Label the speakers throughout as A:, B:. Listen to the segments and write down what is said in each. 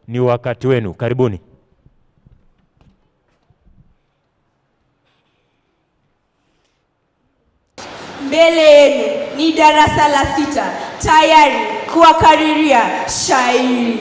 A: ni wakati wenu. Karibuni.
B: Mbele yenu ni darasa la sita tayari kuwakariria shairi.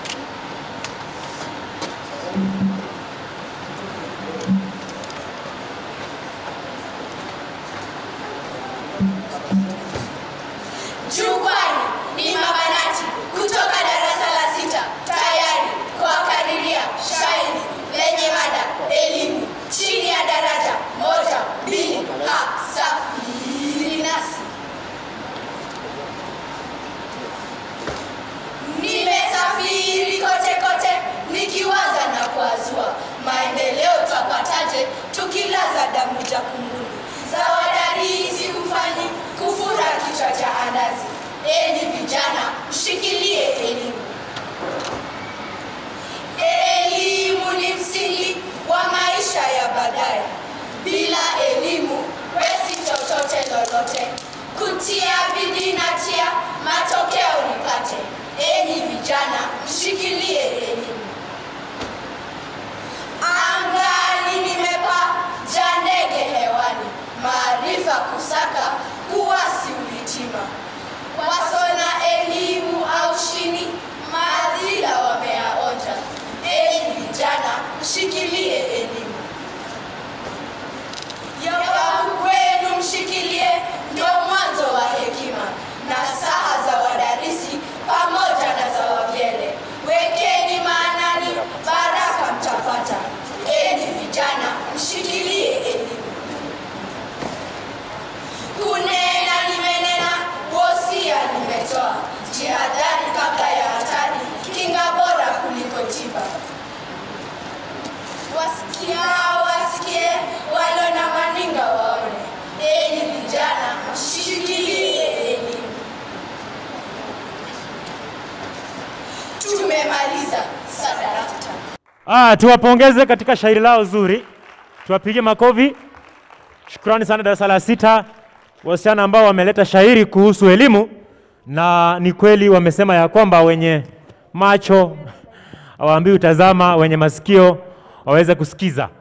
C: Jukwani ni mabanati kutoka darasa la sita tayari kuwakariria shairi lenye mada elimu chini ya daraja moja mbili ha safiri nasi. Nimesafiri kote kote nikiwaza na kuazua maendeleo twapataje tukilaza damu jakunguni za wadarisi mfanyi kufura kichwa cha andazi. Enyi vijana, mshikilie elimu. Elimu ni msingi wa maisha ya baadaye. Bila elimu wesi chochote lolote. Kutia bidii na tia, matokeo nipate. Enyi vijana, mshikilie elimu. Angani nimepaa, ja ndege hewani, maarifa kusaka, kuwasi ulitima. Wasona elimu au shini, maadhila wameyaonja. Enyi vijana, mshikilie elimu. Ya kwenu mshikilie, ndio mwanzo wa hekima na saha za wadarisi pamoja na za wavyele. Wekeni maanani, baraka mtapata. Enyi vijana, mshikilie elimu. Kunena nimenena, wosia nimetoa. Jihadhari kabla ya hatari, kinga bora kuliko tiba. Wasikia wasikie, walo na maninga waone. Enyi vijana, mshikilie elimu. Tumemaliza sadarata.
A: Ah, tuwapongeze katika shairi lao zuri, tuwapige makofi. Shukrani sana darasa la sita, wasichana ambao wameleta shairi kuhusu elimu, na ni kweli wamesema ya kwamba wenye macho hawaambiwi utazama, wenye masikio waweze kusikiza.